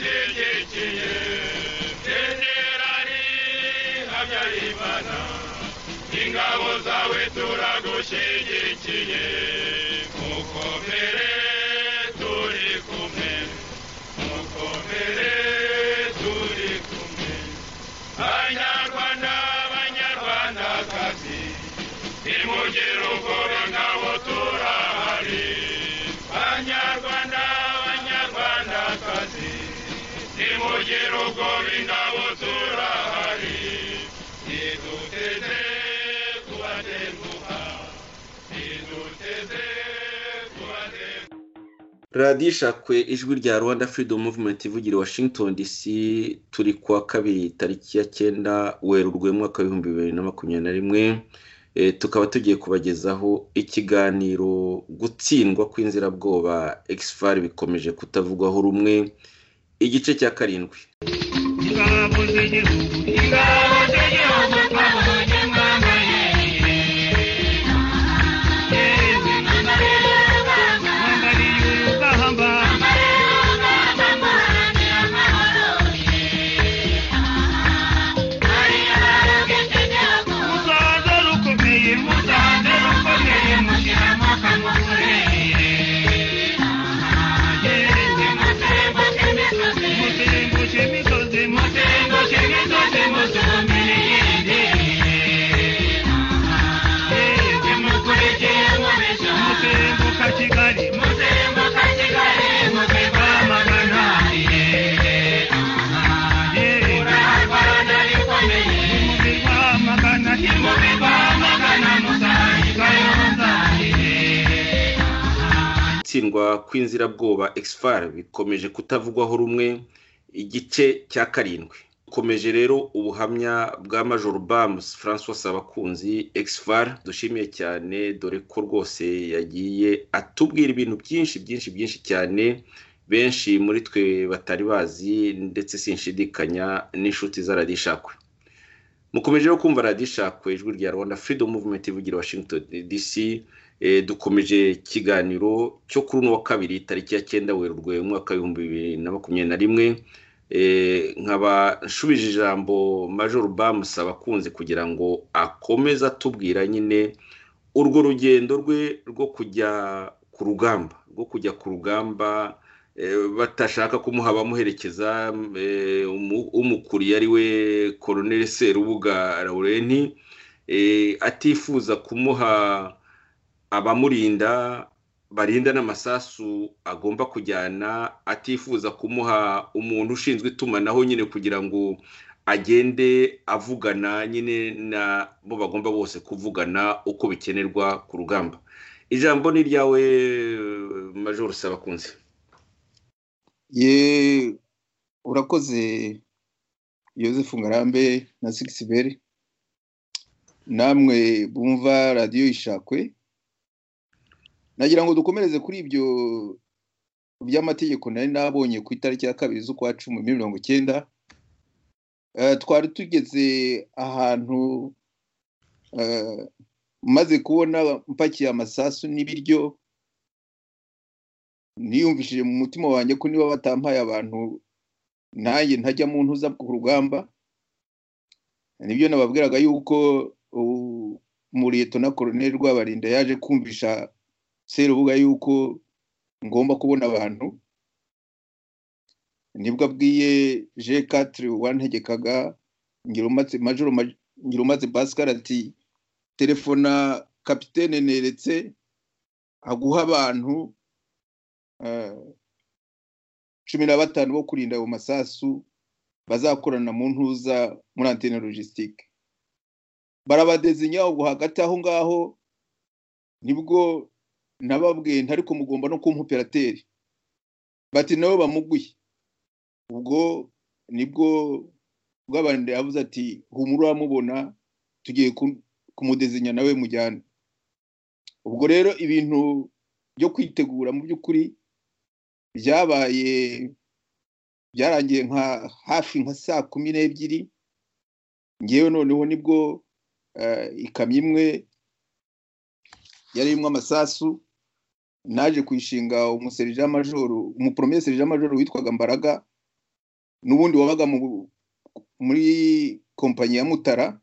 tegekeye generali habyarimana ingabo zawe turagushyigikiye mukomere turi kumwe mukomere turi kumwe banyarwanda banyarwandakazi nimugire ubwoba ngabo turahari banyarwanda banyarwandakazi nimugire ubwoba ingabo turahari ntiduteze kubatenguha ntiduteze kubatenguha radiyo ishakwe ijwi rya rwanda freedom movement ivugira i washington dc turi kuwa kabiri tariki ya cyenda werurwe mwaka w'ibihumbi bibiri na makumyabiri na rimwe Eh, tukaba tugiye kubagezaho ikiganiro gutsindwa kw'inzirabwoba exfar bikomeje kutavugwaho rumwe igice cya karindwi ingabo z'igihugu ingabo z'igihugu twabonye mwambarire yewe mwambariye urugamba muzaze rukomeye muzaze rukomeye mushyira amaka mukorere yewe mutembushe imisozi mutembushe imisozi musuhumbire yindi yewe mukurikire mubesha mutembuka kigali mutembuka kigali muve rwamagana yewe urarwana rikomeye muve rwamagana muve rwamagana muzahikayo muzahire gutsindwa kw'inzirabwoba exfar bikomeje kutavugwaho rumwe igice cya karindwi ukomeje rero ubuhamya bwa major bams francois sabakunzi exfar dushimiye cyane dore ko rwose yagiye atubwira ibintu byinshi byinshi byinshi cyane benshi muri twe batari bazi ndetse sinshidikanya n'inshuti za radiyo ishakwe mukomeje rero kumva radiyo ishakwe ijwi rya rwanda freedom movement ivugira i washington dc Eh, dukomeje ikiganiro cyo kuri uno wa kabiri tariki ya cyenda werurwe umwaka w'ibihumbi bibiri na makumyabiri na rimwe Eh, nkaba nshubije ijambo major bamusaba akunze kugira ngo akomeze atubwira nyine urwo rugendo rwe rwo kujya ku rugamba rwo kujya ku rugamba eh, batashaka kumuha abamuherekeza eh, umu- umukuriye ari we koroneli serubuga laurenti eh, atifuza kumuha abamurinda barinda n'amasasu agomba kujyana atifuza kumuha umuntu ushinzwe itumanaho nyine kugira ngo agende avugana nyine na bo bagomba bose kuvugana uko bikenerwa ku rugamba ijambo ni iryawe major sabakunze ye urakoze yosefu ngarambe na sigisi namwe bumva radiyo ishakwe nagira ngo dukomereze kuri ibyo by'amategeko nari nabonye ku itariki ya kabiri z'ukwa cumi muri mirongo icyenda Eh, twari tugeze ahantu eh, maze kubona mpakiye amasasu n'ibiryo niyumvishije mu mutima wanjye ko niba batampaye abantu nanjye ntajya mu ntuza ku rugamba nibyo nababwiraga yuko uh, muriyeto na koroneli rwabarinda yaje kumvisha serubuga yuko ngomba kubona abantu nibwo abwiye je katire wantegekaga ngira umaze majoro Ma- ngira umaze pascal ati telefona kapitene neretse aguha abantu eh, cumi na batanu bo kurinda ayo masasu bazakorana mu ntuza muri antene logisitike barabadezinya ubwo hagati aho ngaho nibwo nababwiye ntariko mugomba no kumpa operateri bati nawe bamugwiye ubwo nibwo bw'abandi yavuze ati humura uramubona tugiye ku- kumudezinya nawe mujyane ubwo rero ibintu byo kwitegura mu by'ukuri byabaye byarangiye nka hafi nka saa kumi n'ebyiri ngewe noneho nibwo eh, ikamyo imwe yari irimo amasasu naje kuyishinga umuserija majoro umuporomeye serija majoro witwaga mbaraga n'ubundi wabaga mu- muri kompanyi ya mutara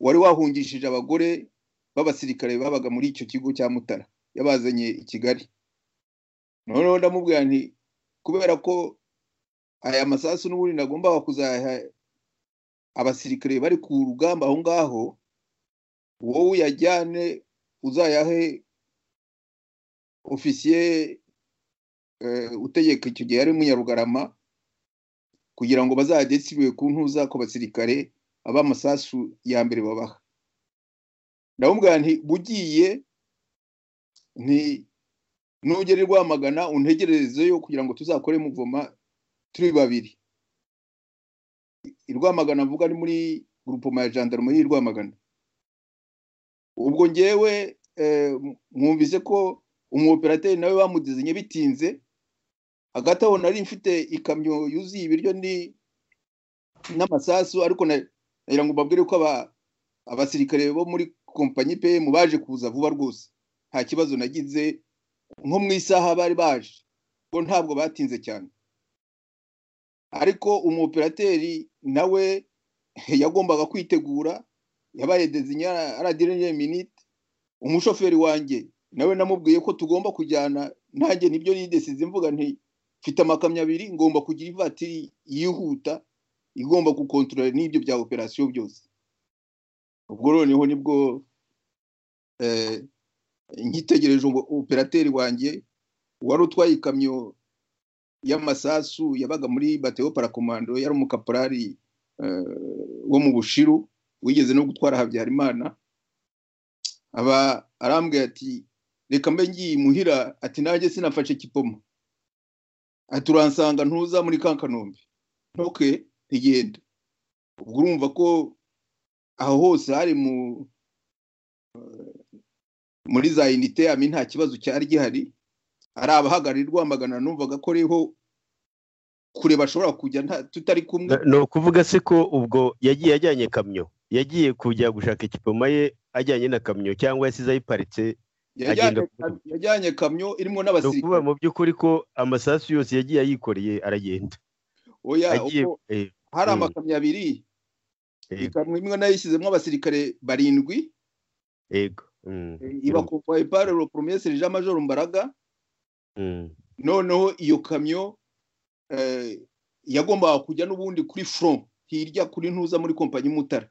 wari wahungishije abagore b'abasirikare babaga muri icyo kigo cya mutara yabazanye i kigali noneho ndamubwira nti kubera ko aya masasu n'ubundi nagombaga kuzaha abasirikare bari ku rugamba aho ngaho wowe uyajyane uzayahe ofisiye eh, utegeka icyo gihe yari munyarugarama kugira ngo bazajye sibiwe ku ntuza ku basirikare ab'amasasu ya mbere babaha ndamubwira nti bugiye nti nugera i rwamagana untegererezeyo kugira ngo tuzakore muvoma turi babiri i rwamagana mvuga ni muri grupoma ya gendarmerie y'i rwamagana ubwo ngewe eh, mwumvise ko umuoperateri nawe bamudizanye bitinze hagati aho nari mfite ikamyo yuzuye ibiryo ni n'amasasu ariko na- nagira ngo mbabwire ko aba- abasirikare bo muri kompanyi pm baje kuza vuba rwose nta kibazo nagize nko mu isaha bari baje ko ntabwo batinze cyane ariko umuoperateri nawe yagombaga kwitegura yabaye dezinya aradirene minite umushoferi wanjye nawe namubwiye ko tugomba kujyana nanjye nibyo nidesize mvuga nti mfite amakamyo abiri ngomba kugira ivatiri yihuta igomba gukontorora n'ibyo bya operasiyo byose ubwo noneho nibwo eh, nkitegereje ngo operateri wanjye wari utwaye ikamyo y'amasasu yabaga muri bateo parakomando yari umukaporari eh, wo mu bushiru wigeze no gutwara habyarimana aba arambwira ati reka mbe ngiye imuhira ati nanjye sinafashe kipoma ati uransanga ntuza muri ka kanombe ntoke ntigenda ubwo urumva ko aho hose hari mu muri za inite yami nta kibazo cyari gihari ari abahagarariye rwamagana numvaga ko ariho kure bashobora kujya nta- tutari kumwe Na- ni ukuvuga se ko ubwo yagiye ajyanye kamyo yagiye kujya gushaka ikipoma ye ajyanye na kamyo cyangwa yasize ayiparitse yajyanye agenda kam- yajyanye kamyo irimo ni ukuvuga n'abasirikare mu by'ukuri ko amasasu yose yagiye ayikoreye aragenda oya agiye ubwo eh, hari Mm. amakamyo abiri Yego. ikamyo imwe nayishyizemo abasirikare barindwi yego mm, eh, ibakomboye par le premier sergent major Mbaraga mm, noneho iyo kamyo eh, yagombaga kujya n'ubundi kuri front hirya kuri ntuza muri kompanyi Mutara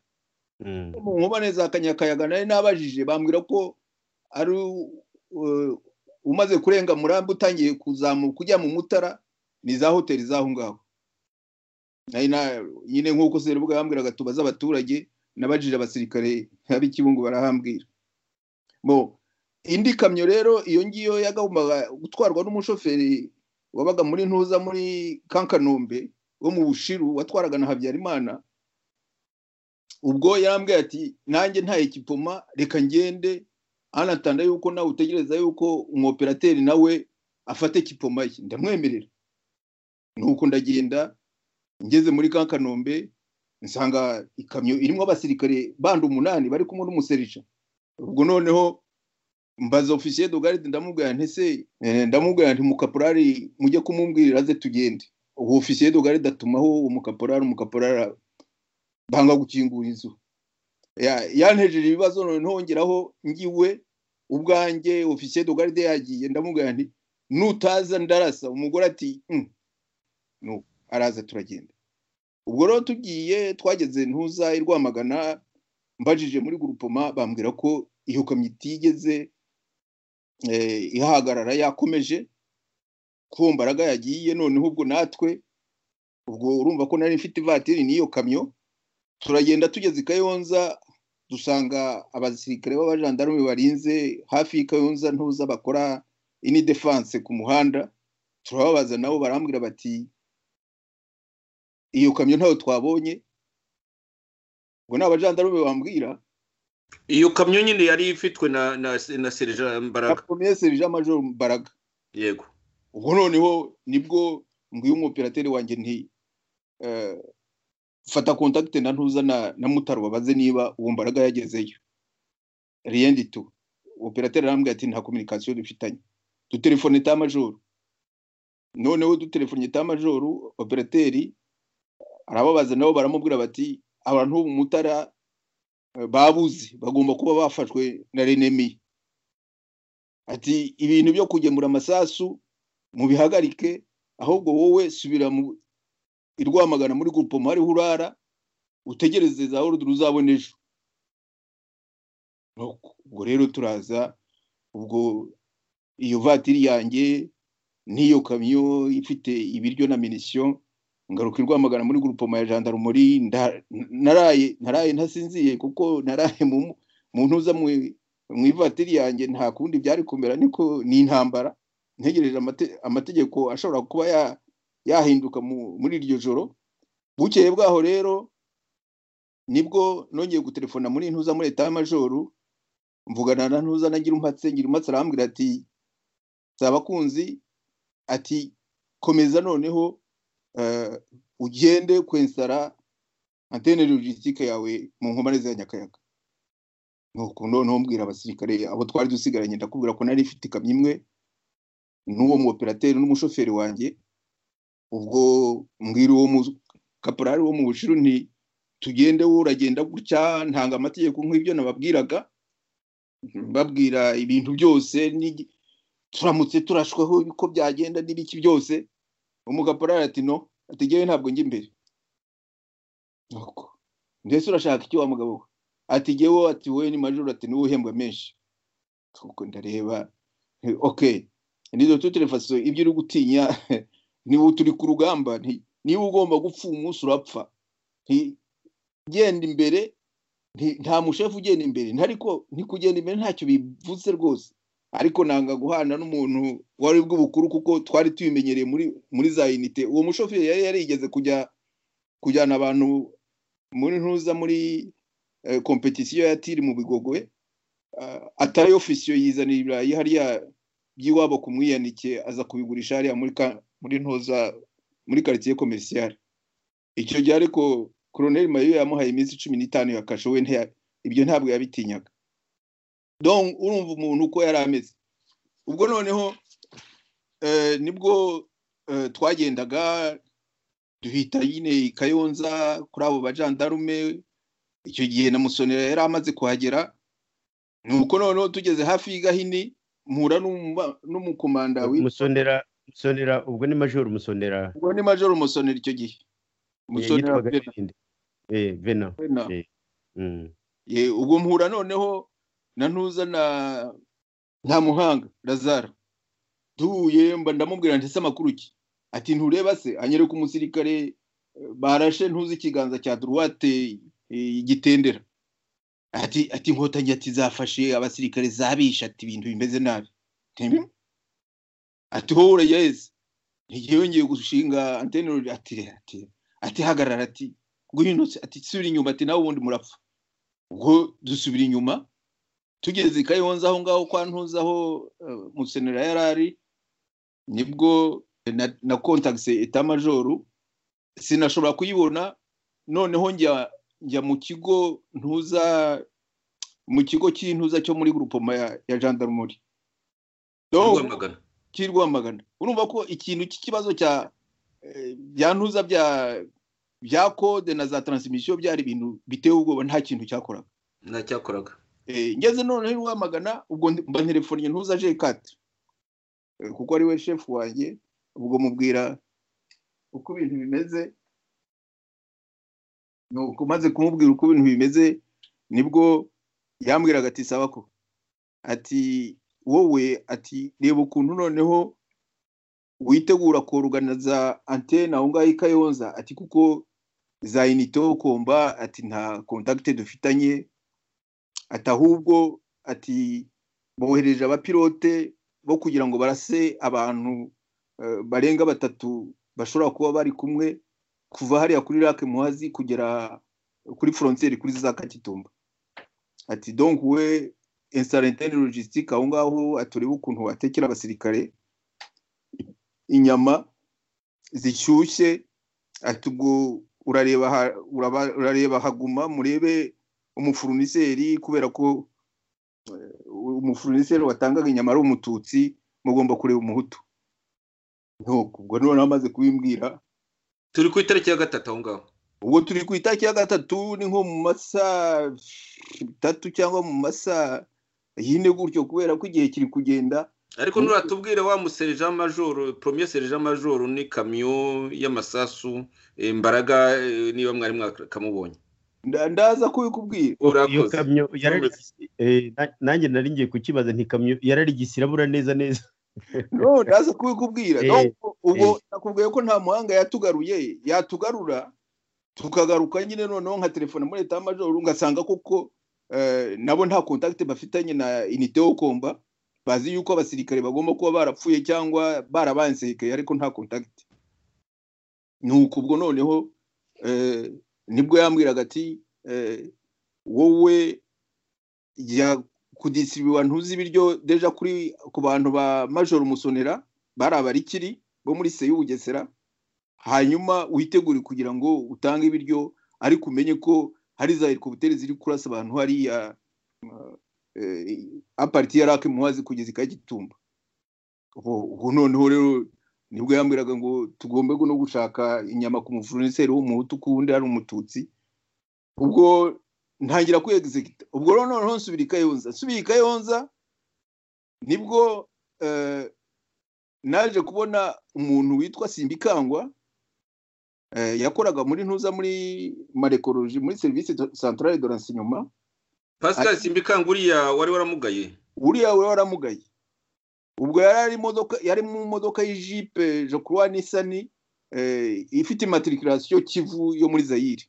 mm, mu nkomane za kanyakayaga nari nabajije bambwira ko ari uh, umaze kurenga murambi utangiye kuzamuka ujya mu mutara ni za hoteli z'aho ngaho Nari na- nyine nk'uko seribwa yambwiraga tubaze abaturage nabajije abasirikare ab'ikibungo barahambwira bo indi kamyo rero iyo ngiyo yagombaga gutwarwa n'umushoferi wabaga muri ntuza muri kankanombe wo mu bushiru watwaraga na habyarimana ubwo yarambwiye ati nanjye nta ekipoma reka ngende anatanda yuko nawe utegereza yuko umuoperateri nawe afata ekipoma ye ndamwemerera nuko ndagenda ngeze muri ka kanombe nsanga ikamyo irimo abasirikare bandi umunani bari kumwe n'umuserija ubwo noneho mbaza ofisiye dogaride ndamubwira nti se eh, ndamubwira nti mukaporari mujye kumumbwirira aze tugende uwo ofisiye dogaride atumaho umukaporari umukaporari banga gukingura inzu Ya- yantejeje ibibazo none ntongeraho ngiwe ubwanjye ofisiye dogaride yagiye ndamubwira nti nutaza ndarasa umugore ati "Mm." no araza turagenda ubwo rero tugiye twageze ntuza i rwamagana mbajije muri gurupoma bambwira ko iyo kamyo itigeze eh, ihagarara yakomeje ko mbaraga yagiye noneho ubwo natwe ubwo urumva ko nari mfite ivatiri n'iyo kamyo turagenda tugeze i kayonza dusanga abasirikare b'abajandarume barinze hafi y'i kayonza ntuza bakora ini defense ku muhanda turababaza nabo barambwira bati iyo kamyo ntayo twabonye ubwo ni abajandarume bambwira iyo kamyo nyine yari ifitwe na na na serija na mbaraga premier sergent major mbaraga yego ubwo noneho nibwo mbwiye umuoperateri wanjye nti eh, fata contact na ntuza na, na mutaro babaze niba uwo mbaraga yagezeyo riyendi tu operateri arambwira ati nta communication dufitanye dutelefone ta majoro noneho dutelefonye ta majoro operateri arababaza nabo baramubwira bati abantu mutara eh, babuze bagomba kuba bafashwe na renemi ati ibintu byo kugemura amasasu mubihagarike ahubwo wowe subira mu i Rwamagana muri gurupomo hariho urara utegereze za orudi uzabona ejo Nuko, ubwo rero turaza ubwo iyo vatiri yanjye n'iyo kamyo ifite ibiryo na minisiyo ngaruka i Rwamagana muri gurupoma ya jandarumuri nda- naraye naraye ntasinziye kuko naraye mu mu ntuza mu mu ivatiri yanjye nta kundi byari kumera niko ni intambara ntegereje amate- amategeko ashobora kuba ya- yahinduka mu- muri iryo joro bukeye bwaho rero nibwo nongeye gutelefona muri ntuza muri leta y'amajoru mvugana na ntuza na ngirumpatse ngirumpatse arambwira ati sabakunzi ati komeza noneho eh, ugende kwensara antene logistique yawe mu nkomane za nyakayaga nuko noneho mbwira abasirikare abo twari dusigaranye ndakubwira ko nari ifite ikamyo imwe n'uwo mu operateri n'umushoferi wanjye ubwo mbwira uwo mu kaporari wo mu bushiru nti tugende wowe uragenda gutya ntanga amategeko nk'ibyo nababwiraga mbabwira ibintu byose n'igi- turamutse turashweho uko byagenda n'ibiki byose umugaporari ati no ati ngewe ntabwo njya imbere Nuko, mbese urashaka iki wa mugabo we ati ngewe ati wowe ni majoro ati niwe uhembwa menshi kuko ndareba eh, ok nizo tutelefasiyo ibyo uri gutinya niba turi ku rugamba nti- niba ugomba gupfa umunsi urapfa Nti- genda imbere nti- nta mushefu ugenda imbere nti ariko ntikugenda imbere ntacyo bivuze rwose ariko nanga guhana n'umuntu wari bw'ubukuru kuko twari tubimenyereye muri muri za unite uwo mushoferi yari yarigeze kujya kujyana abantu muri ntuza muri eh, kompetisiyo ya tiri mu bigogwe eh, atari ofisiyo yizanira ibirayi hariya by'iwabo ku mwiyanike aza kubigurisha hariya muri ka- muri ntuza muri quartier commercial icyo gihe ariko Colonel Mayo yamuhaye iminsi cumi n'itanu ya kasho we ntiya- ibyo ntabwo yabitinyaga donc urumva umuntu uko yari ameze ubwo noneho eh, nibwo eh, twagendaga duhita nyine i kayonza kuri abo bajandarume icyo gihe na musonera yari amaze kuhagera nuko noneho tugeze hafi y'igahini mpura n'umba- n'umukomanda w'i- musonera musonera ubwo ni majoro musonera ubwo ni majoro musonera icyo gihe musonera yitwaga Bernard. ninde eh vena Bernard. Mm. Ye, ubwo mpura noneho na ntuza na nta muhanga razara duhuye mba ndamubwira nti ese amakuru ki ati ntureba se anyereka umusirikare eh, barashe ntuzi ikiganza cya duruwate eh, igitendera ati ati inkotanyi ati zafashe abasirikare zabisha ati ibintu bimeze nabi Nti, "Hmm?" ati wowe urayaheze ntigiye ngiye gushinga antene ati ati ati hagarara ati ngwino ati subira inyuma ati nawe ubundi murapfa ubwo dusubira inyuma tugeze i kayonza aho ngaho kwa ntuza aho eh, musenera yari ari nibwo na, na kontakise etamajoro sinashobora kuyibona noneho njya njya mu kigo ntuza mu kigo cy'intuza cyo muri grupoma ya, ya gendarmerie Donc, rwamagana cy'i Rwamagana urumva ko ikintu cy'ikibazo cya eh, bya ntuza bya bya kode na za taransimisiyo byari ibintu biteye ubwoba nta kintu cyakoraga ntacyakoraga Eh, ngeze noneho i Rwamagana ubwo ndi- mba nterefoniye ntuza aje kati kuko ari we shefu wanjye ubwo mubwira uko ibintu bimeze nuko maze kumubwira uko ibintu bimeze nibwo yambwiraga ati saba ko ati wowe ati reba ukuntu noneho witegura koruganiza antene aho ngaho i Kayonza ati kuko za inite komba ati nta kontakite dufitanye ati ahubwo ati bohereje abapilote bo kugira ngo barase abantu eh, barenga batatu bashobora kuba bari kumwe kuva hariya kuri rake muhazi kugera kuri frontiere kuri za kakitumba ati donc we installantene logistique aho ngaho aturebe ukuntu watekera abasirikare inyama zishyushye ati ubwo urareba ha- uraba- urareba haguma murebe umufuruniseri kubera ko eh, umufuruniseri watangaga inyama ari umututsi mugomba kureba umuhutu Nuko ubwo noneho amaze kubimbwira turi ku itariki ya gatatu aho ngaho ubwo turi ku itariki ya gatatu ni nko mu masaha atatu cyangwa mu masaha yine gutyo kubera ko igihe kiri kugenda ariko nuratubwira wa musereja majoro premier sereja majoro ni kamyo y'amasasu eh, mbaraga eh, niba mwari mwakamubonye nda- ndaza kubikubwira iyo urakoze kamyo yararigisi- eh, na- nanjye nari ngiye kukibaza nti kamyo yararigise irabura neza neza no ndaza kubikubwira Eh, no ubwo nakubwiye ko nta muhanga yatugaruye yatugarura tukagaruka nyine noneho nka telefone muri leta y'amajoro ngasanga koko eh, nabo nta contact bafitanye na inite yo komba bazi yuko abasirikare bagomba kuba barapfuye cyangwa barabansekaye ariko nta contact nuko ubwo noneho eh, nibwo yambwiraga ati eh, wowe jya kudisiribiwa ntuzi ibiryo deja kuri ku bantu ba majoro musonera bari abarikiri bo muri se y'ubugesera hanyuma witegure kugira ngo utange ibiryo ariko umenye ko hari za helikopiteri ziri kurasa abantu hariya eh, apariti ya rake muhazi kugeza ikagitumba ubu ubu noneho rero nibwo yambwiraga ngo tugombe no gushaka inyama ku muvuniseri w'umuhutu ku wundi ari umututsi ubwo ntangira kwegizigita ubwo rero noneho nsubira i kayonza nsubira i kayonza nibwo eh, naje kubona umuntu witwa simbikangwa eh, yakoraga muri ntuza muri marekoroji muri serivisi santarare de renseignement pascal simbikanga uriya wari waramugaye uriya we waramugaye ubwo yari ari imodoka yari mu modoka y'ijipe jokuruwa nisani eh, ifite matriculation kivu yo muri zayire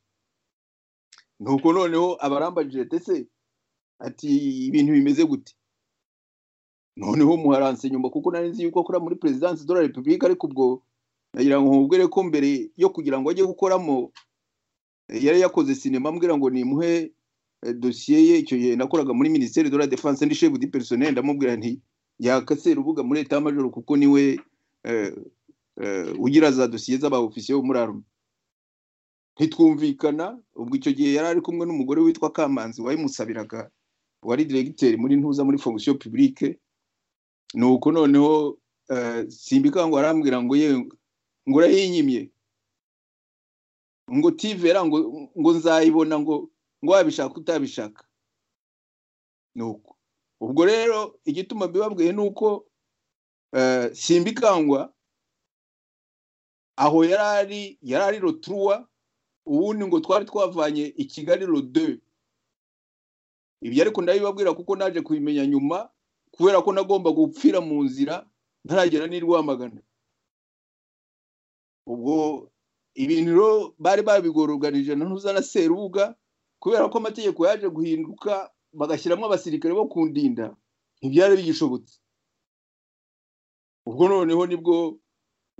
nuko noneho abarambajije ndetse ati ibintu bimeze gute noneho muharanse nyuma kuko nari nzi yuko akora muri perezidansi de la repubulika ariko ubwo nagira ngo nkubwire ko mbere yo kugira ngo ajye gukoramo eh, yari yakoze sinema ambwira ngo nimuhe eh, dosiye ye icyo gihe nakoraga muri minisiteri de la defense ndi chef du personnel ndamubwira nti yakase urubuga muri leta y'amajoro kuko niwe eh, eh, ugira za dosiye z'abaofisiye bo muri arume ntitwumvikana ubwo icyo gihe yari ari kumwe n'umugore witwa kamanzi wayimusabiraga wari diregiteri muri ntuza muri fonction publique nuko noneho eh, simbikangwa arambwira ngo ye ngo urayinyimye ngo tivera ngo ngo nzayibona ngo ngo wabishaka utabishaka nuko ubwo rero igituma mbibabwiye ni uko eh, simbikangwa aho yari ari yari ari roturuwa ubundi ngo twari twavanye i kigali rode ibyo ariko ndabibabwira kuko naje kubimenya nyuma kubera ko nagomba gupfira mu nzira ntaragera n'i rwamagana ubwo ibintu rero bari babigoruganije na ntuza na serubuga kubera ko amategeko yaje guhinduka bagashyiramo abasirikare bo kundinda ntibyari bigishobotse ubwo noneho nibwo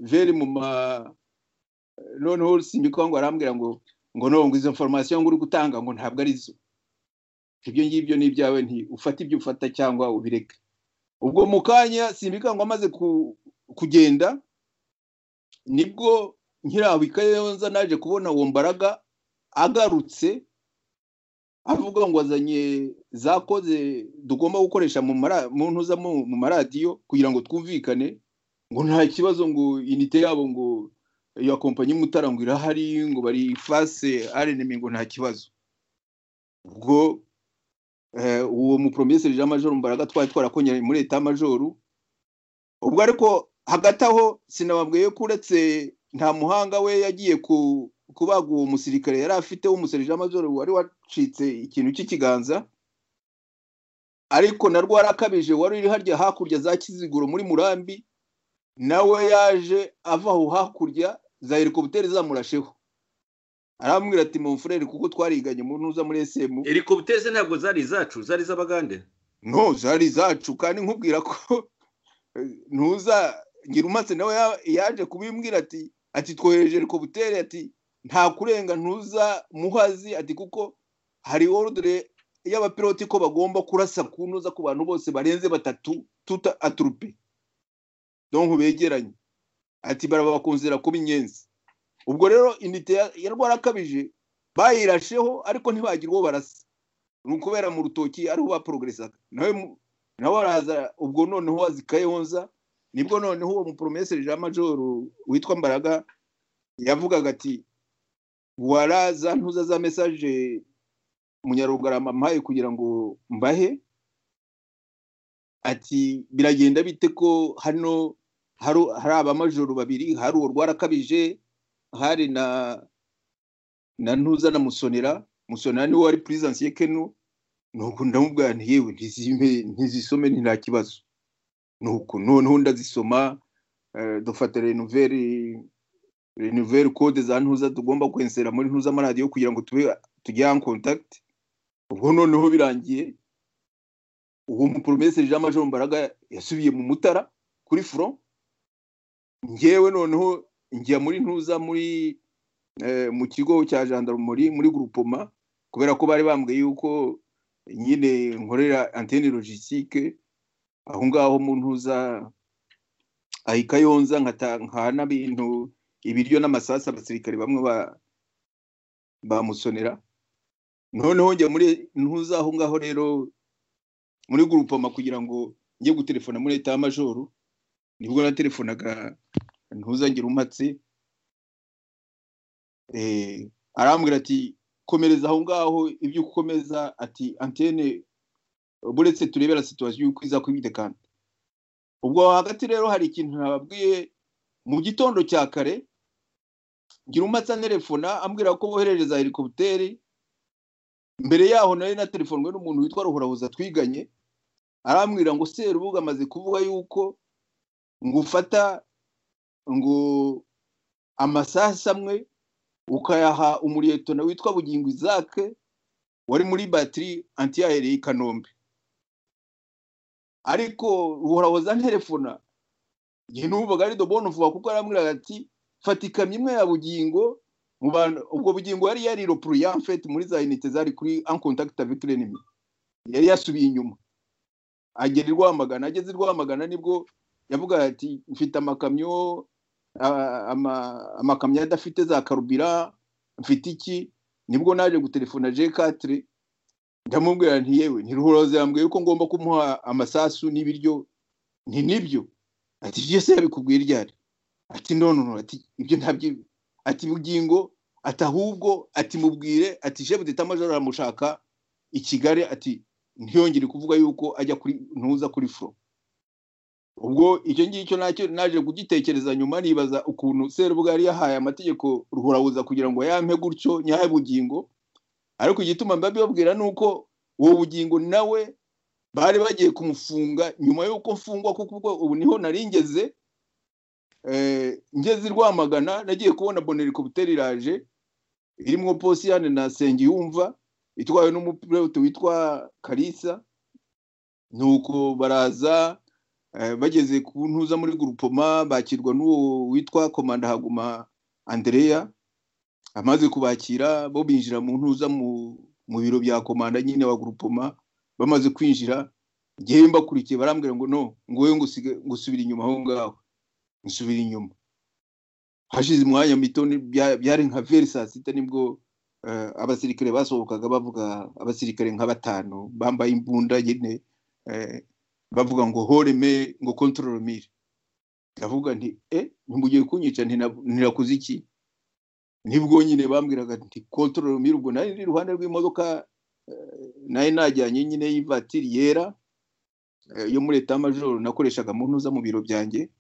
veri mu ma noneho simbikwa ngo arambwira ngo ngo no ngo izo foromasiyo ngo uri gutanga ngo ntabwo ari zo ibyo ngibyo ni ibyawe nti ufate ibyo ufata cyangwa ubireke ubwo mu kanya simbikwa ngo amaze ku- kugenda nibwo nkiraho ikayonza naje kubona uwo mbaraga agarutse avuga ngo azanye za koze tugomba gukoresha mu mara- mu ntuza mu- mu maradiyo kugira ngo twumvikane ngo nta kibazo ngo inite yabo ngo iyo kompanyi mutara ngo irahari ngo bari fase arenemi ngo nta kibazo ubwo eh, uwo mupromeseri jean majoro mbaraga twari twarakonye muri leta majoru ubwo ariko hagati aho sinababwiye ko uretse nta muhanga we yagiye ku kubaga uwo musirikare yari afite w'umuserija majoro wari wacitse ikintu cy'ikiganza ariko narwo warakabije wari uri harya hakurya za kiziguro muri murambi nawe yaje ava aho hakurya za helikopiteri zamurasheho arambwira ati mon frere kuko twariganye mu ntuza muri sm helikopiteri ze ntabwo zari izacu zari iz'abagande no zari zacu kandi nkubwira ko eh, ntuza ngirumatse nawe ya- yaje kubimbwira ati ati twohereje helikopiteri ati nta kurenga ntuza muhazi ati kuko hari ordre y'abapiloti ko bagomba kurasa ku ntuza ku bantu bose barenze batatu tuta atrupe donc begeranye ati baraba bakunzira kuba inyenzi ubwo rero inite ya- ya rwarakabije bayirasheho ariko ntibagira uwo barasa ni ukubera mu rutoki ariho baprogresaga nawe mu- nawe araza ubwo noneho wazi kayonza nibwo noneho uwo muporomeseri jean majoro witwa mbaraga yavugaga ati waraza ntuza za mesaje munyarugarama mpaye kugira ngo mbahe ati biragenda bite ko hano hari hari abamajoro babiri hari urwarakabije hari na na ntuza na musonera musonera niwe wari purisansi ye kenu nuko ndamubwira nti yewe ntizime ntizisome ni nta kibazo nuko noneho ndazisoma eh, dufata renuveri renuveri kode za ntuza tugomba kwensera muri ntuza amaradiyo kugira ngo tube tujye en contact ubwo noneho birangiye uwo muporomeseri jean major mbaraga yasubiye mu mutara kuri front ngewe noneho njya muri ntuza muri eh, mu kigo cya gendarmerie muri groupema kubera ko bari bambwiye yuko nyine nkorera antene logistique aho ngaho mu ntuza ahika yonza nkana bintu ibiryo n'amasasu abasirikare bamwe ba bamusonera noneho njya muri ntuza aho ngaho rero muri gurupoma kugira ngo njye gutelefona muri eta majoro nibwo natelefonaga ntuzangire umatse eh, arambwira ati komereza aho ngaho ibyo ukomeza ati antene buretse turebera situwasiyo y'uko iza kwibitekana ubwo aho hagati rero hari ikintu nababwiye mu gitondo cya kare ngira umatse anelefona ambwira ko boherereza helikopiteri mbere yaho nari natelefonwe n'umuntu witwa ruhorahuza twiganye arambwira ngo serubuga amaze kuvuga yuko ngo ufata ngo amasaha amwe ukayaha umuriyetona witwa bugingo izake wari muri batiri antiyaheri y'i kanombe ariko ruhorahoza nterefona igihe n'ububaga ari dobone vuba kuko arambwira ati fata ikamyo imwe ya bugingo mu bantu ubwo bugingo yari yari ropuru ya mfete muri za inite zari kuri ankontakita viturenimi yari yasubiye inyuma agera i rwamagana ageze i rwamagana nibwo yavuga ati mfite amakamyo a- ama- amakamyo adafite za karubira mfite iki nibwo naje gutelefona G4 ndamubwira nti yewe ntiruhuroze yambwiye yuko ngomba kumuha amasasu n'ibiryo nti nibyo ati ibyo se yabikubwiye ryari ati none no ati ibyo ntabyo ati bugingo ati ahubwo ati mubwire ati shefu deta majoro aramushaka i Kigali ati ntiyongere kuvuga yuko ajya kuri ntuza kuri fro ubwo icyo ngicyo nacyo naje kugitekereza nyuma nibaza ukuntu serubuga yari yahaye amategeko ruhurahuza kugira ngo yampe gutyo nyahe bugingo ariko igituma mbabibabwira ni uko uwo bugingo nawe bari bagiye kumufunga nyuma y'uko mfungwa kuko ubwo ubu niho nari ngeze eh, ngeze i rwamagana nagiye kubona bonerikopiteri iraje irimo posiyane na sengiyumva itwawe n'umupilote witwa karisa nuko baraza Eh, bageze ku ntuza muri gurupoma bakirwa n'uwo witwa komanda haguma andreya amaze kubakira bo binjira mu ntuza mu mu biro bya komanda nyine wa gurupoma bamaze kwinjira ngewe mbakurikiye barambwira ngo no ngo wowe ngo usige- ngo usubire inyuma aho ngaho nsubira inyuma hashize umwanya mito ni- bya- byari nka veri saa sita nibwo eh, abasirikare basohokaga bavuga abasirikare nka batanu bambaye imbunda nyine eh, bavuga ngo horeme ngo kontorore mire ndavuga nti e ntimugiye kunyica ntina- ntirakoze iki nibwo nyine bambwiraga nti kontorore mire ubwo nari ndi iruhande rw'imodoka eh, nari najyanye nyine y'ivatiri yera eh, yo muri leta majoro nakoreshaga mu ntuza mu biro byanjye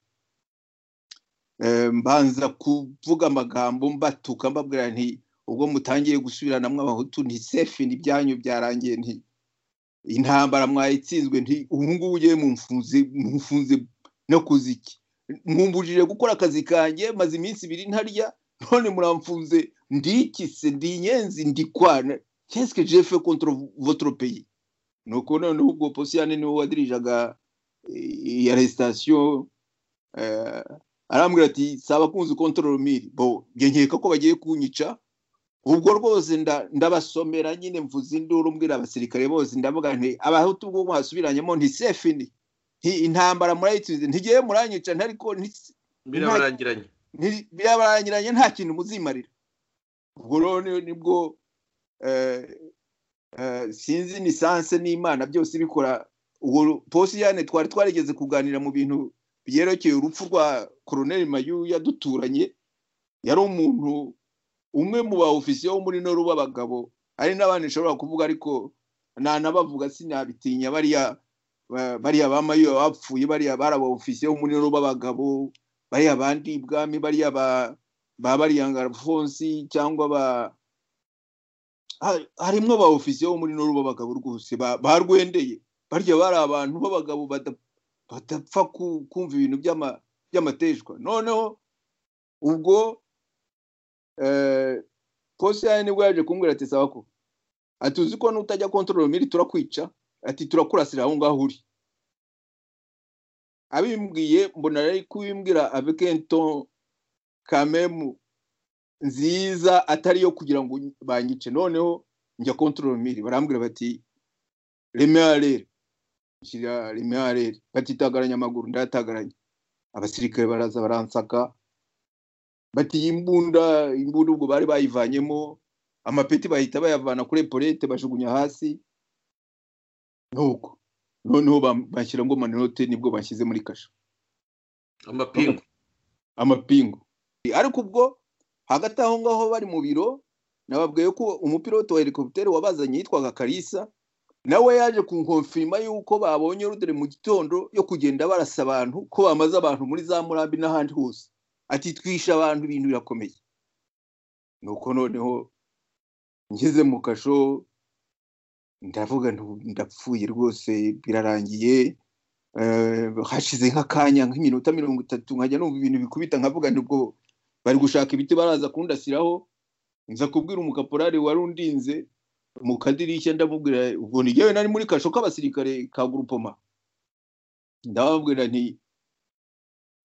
Eh, mbanza kuvuga amagambo mbatuka mbabwira nti ubwo mutangiye gusubiranamo abahutu nti sefi ni byanyu byarangiye nti intambara mwayitsinzwe nti ubu ngubu ugiye mumfunze mumfunze nakoze iki mpumbujije gukora akazi kanjye maze iminsi ibiri ntarya none muramfunze ndikise ndi inyenzi ndikwana keske jefe contre votre pays nuko noneho ubwo posiyane niwe wadirijaga eh, iyi aresitation eh, arambwira ati saba kunzi control miri bo njye nkeka ko bagiye kunyica ubwo rwose nda- ndabasomera nyine mvuze induru mbwira abasirikare bose ndavuga nti abahutu ubwo mwasubiranyemo nti sefi ni nti intambara murayitsinze ntigiye muranyica ntariko nti- birabarangiranye nti- birabarangiranye nta kintu muzimarira ubwo rero ni- nibwo eh, eh, sinzi ni sanse n'imana byose bikora ubwo posiyane twari twarigeze kuganira mu bintu byerekeye urupfu rwa koroneli mayu yaduturanye yari umuntu umwe mu ba ofisiye wo muri noru b'abagabo hari n'abandi nshobora kuvuga ariko nanabavuga sinabitinya bariya ba- bariya ba mayo bapfuye bariya bari aba ofisiye bo muri noru b'abagabo bariya bandi ibwami bariya ba ba bariyanga alphonse cyangwa ba ha- harimwo ba ofisiye bo muri noru b'abagabo rwose ba- barwendeye barya bari abantu b'abagabo bada- badapfa ku- kumva ibintu by'ama- by'amateshwa noneho ubwo eh, Kosi yawe nibwo yaje kumbwira ati sawa ko ati uzi ko nutajya kontorora miri turakwica ati turakurasira aho ngaho uri abimbwiye mbona ari kubimbwira avec un ton quand même nziza atari yo kugira ngo banyice noneho njya kontorora miri barambwira bati remerere shyira remerere bati tagaranya amaguru ndayatagaranya abasirikare baraza baransaka bati iyi mbunda imbunda ubwo bari bayivanyemo amapeti bahita bayavana kuri epolete bajugunya hasi nuko noneho bam- bashyira ngo maninote nibwo bashyize muri kasho amapingu amapingu ariko ubwo hagati aho ngaho bari mu biro nababwiye ko umupiloto wa helikopiteri wabazanye yitwaga karisa nawe yaje kunkonfirima yuko babonye rudere mu gitondo yo kugenda barasa abantu ko bamaze abantu muri za murambi n'ahandi hose ati twishe abantu ibintu birakomeye nuko noneho ngeze mu kasho ndavuga nti ndapfuye rwose birarangiye Eh, hashize nk'akanya nk'iminota mirongo itatu nkajya numva ibintu bikubita nkavuga nti ubwo bari gushaka ibiti baraza kundasiraho nza kubwira umukaporari wari undinze mu kadirishya ndamubwira ubwo ni njyewe nari muri kasho k'abasirikare ka gurupoma ndababwira nti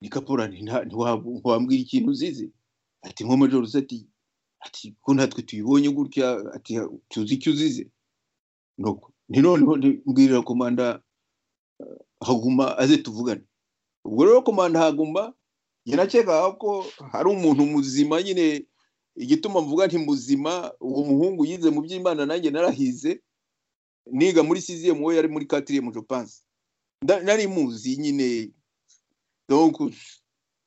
ni kaporari nta- ntiwab- ntiwambwira ikintu uzize ati nko majoro se ati ati ko natwe tuyibonye gutya ati tuzi icyo uzize nuko ni noneho ndi- mbwirira komanda haguma aze tuvugane ubwo rero komanda haguma yanakekaga ko hari umuntu muzima nyine igituma mvuga nti muzima uwo muhungu yize mu by'imana nanjye narahize niga muri siziyemu we yari muri katiriyemu jopanse Nda- nari muzi nyine donc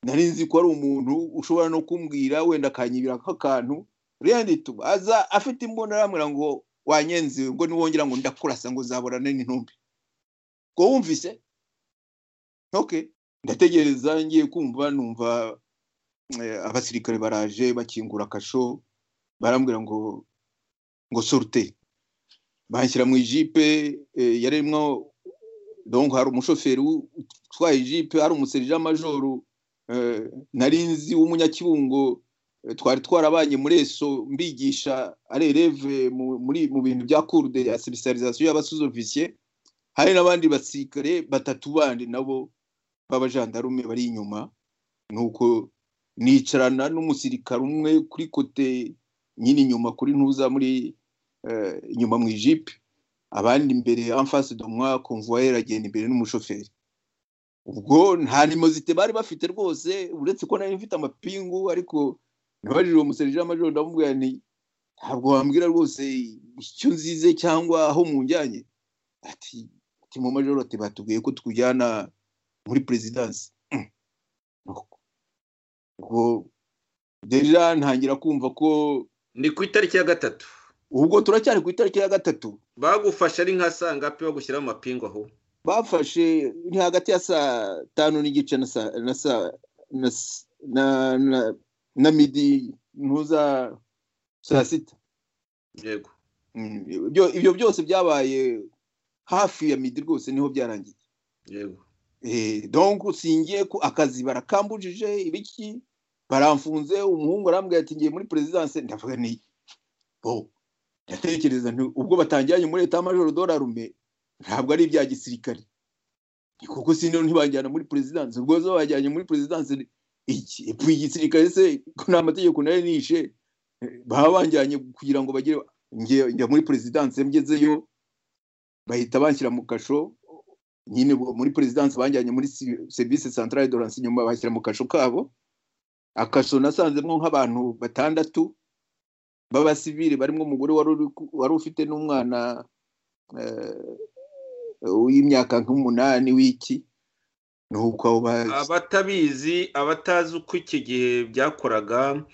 nari nzi ko ari umuntu ushobora no kumbwira wenda akanyibira nk'akantu rero ndituba aza afite imbunda arambwira ngo wanyenze ngo niwongera ngo ndakurasa ngo zaborane n'intumbi ubwo wumvise okay ndategereza ngiye kumva numva eh, abasirikare baraje bakingura akasho barambwira ngo ngo sorute banshyira mu ijipe eh, yari irimo donc hari umushoferi u- utwaye ijipe hari umuserija majoro eh, nari nzi w'umunyakibungo eh, twari twarabanye muri eso mbigisha ari eleve mu- muri mu bintu bya cours de la spécialisation y'abasuzofisier hari n'abandi basirikare batatu bandi nabo b'abajandarume bari inyuma nuko nicarana n'umusirikare umwe kuri kote nyine inyuma kuri ntuza muri eh, inyuma mu ijipe abandi imbere amfasi domwa konvuwayeri agenda imbere n'umushoferi ubwo nta nimozite bari bafite rwose uretse ko nari mfite amapingu ariko nabajije uwo muserija majoro ndamubwira nti ntabwo wambwira rwose icyo nzize cyangwa aho munjyanye ati ati mu majoro ati batubwiye ko tukujyana muri perezidansi ubwo deja ntangira kumva ko ni ku itariki ya gatatu ubwo turacyari ku itariki ya gatatu bagufashe ari nka sangapi bagushyiraho amapingu aho bafashe ni hagati ya saa tanu n'igice na saa na saa na s- na na, na midi ntuza saa sita yego Mm, ibyo- ibyo byose byabaye hafi ya midi rwose niho byarangiye yego Eh, donc singiye ku akazi barakambujije ibiki baramfunze umuhungu arambwira ati ngiye muri perezidanse ndavuga ni bo ndatekereza nti ubwo batangiranye muri leta majoro dorarume ntabwo ari ibya gisirikare Ni kuko sino ntibajyana muri perezidanse ubwo zo bajyanye muri perezidanse ni iki epfo igisirikare se ko nta mategeko nari nishe Eh, baba banjyanye kugira ngo bagere njye njya muri perezidanse mgezeyo bahita banshyira mu kasho nyine bo- muri perezidansi banjyanye muri si- serivisi santarari doranse inyuma bashyira mu kasho kabo akasho nasanzemo nk'abantu batandatu b'abasivili barimo umugore wari uri ku- wari ufite n'umwana eh, w'imyaka nk'umunani w'iki ni uko abo ba- abatabizi abatazi uko iki gihe byakoraga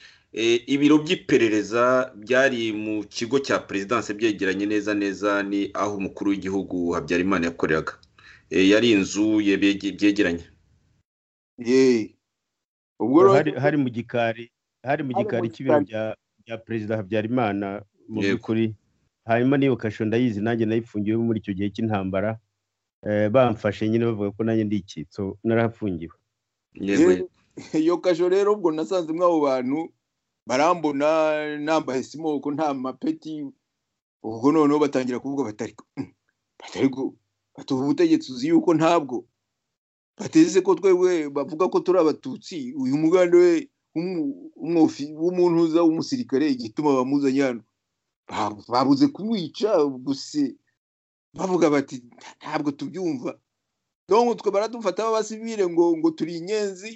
ibiro by'iperereza byari mu kigo cya perezidanse byegeranye neza neza ni aho umukuru w'igihugu habyarimana yakoreraga Eh, yari inzu ye- bye- byegeranye yeee ubwo rero hari hari mu gikari hari Hari mu mu gikari gikari. cy'ibiro bya bya perezida habyarimana mu Yego. by'ukuri hanyuma n'iyo kasho ndayizi nanjye nayifungiwe muri icyo gihe cy'intambara Eh, bamfashe nyine bavuga ko nanjye ndi icyitso narahafungiwe yego Yewe. iyo kasho rero ubwo nasanze mwe abo bantu barambona nambaye simoko nta mapeti ubwo noneho batangira kuvuga batari batari batuha ubutegetsi uzi yuko ntabwo bateze ko twebwe bavuga ko turi abatutsi uyu muganda we w'umu- w'umwofi- w'umuntuza w'umusirikare igituma bamuzanye hano Ba- babuze kumwica gusa bavuga bati ntabwo tubyumva donc twe baradufata b'abasivile ngo ngo turi inyenzi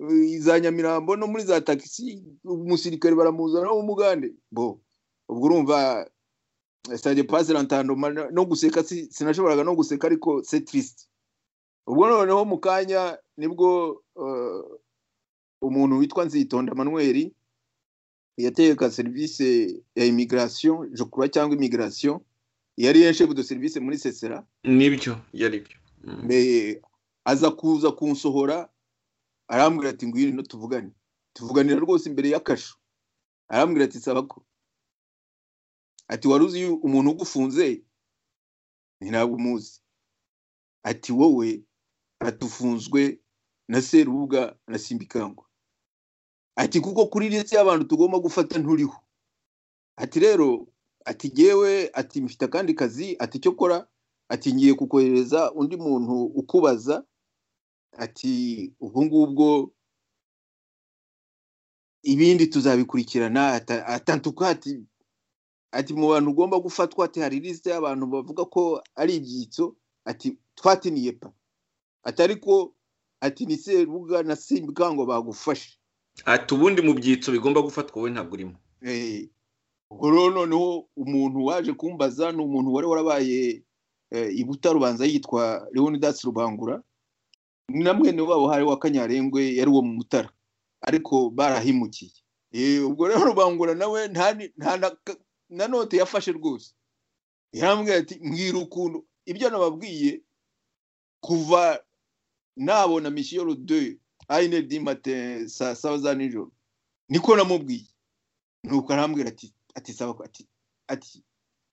eh, za nyamirambo no muri za taxi umusirikare baramuzana w'umugande bo ubwo urumva stade passe l'entendement no guseka si- sinashoboraga no guseka ariko c'est triste ubwo noneho mu kanya nibwo eh, umuntu witwa nzitonda manuel yategeka serivisi ya immigration je crois cyangwa immigration yari yenshefu de service muri sesera nibyo yari byo Mm. mbe aza kuza kunsohora arambwira ati ngwino no tuvugane tuvuganira rwose imbere y'akasho arambwira ati saba ko ati wari uzi yu- umuntu ugufunze Nti, ntabwo umuzi ati wowe atufunzwe na serubuga na simbikangwa ati kuko kuri lisiti y'abantu tugomba gufata nturiho ati rero ati gewe ati mfite akandi kazi ati icyo kora ati ngiye kukohereza undi muntu ukubaza ati ubwo ngubwo ibindi tuzabikurikirana ata- atantuka ati ati mu bantu ugomba gufatwa ati hari lisite y'abantu bavuga ko ari ibyitso ati twatiniye pa ati ariko ati ni serubuga na simbikangwa bagufashe ati ubundi mu byitso bigomba gufatwa wowe ntabwo urimo Eh, ubwo rero noneho umuntu waje kumbaza ni umuntu wari warabaye eh, i Butarubanza yitwa Leonidas Rubangura na mwene wabo hari wa Kanyarengwe yari uwo mu Mutara ariko barahimukiye Eh, ubwo rero Rubangura nawe nta ni- nta na, ka- na note yafashe rwose yarambwira ati mbwira ukuntu ibyo nababwiye kuva nabona Michel 2 ayine di matin saa saba za nijoro niko namubwiye nuko arambwira ati ati saba ko- ati ati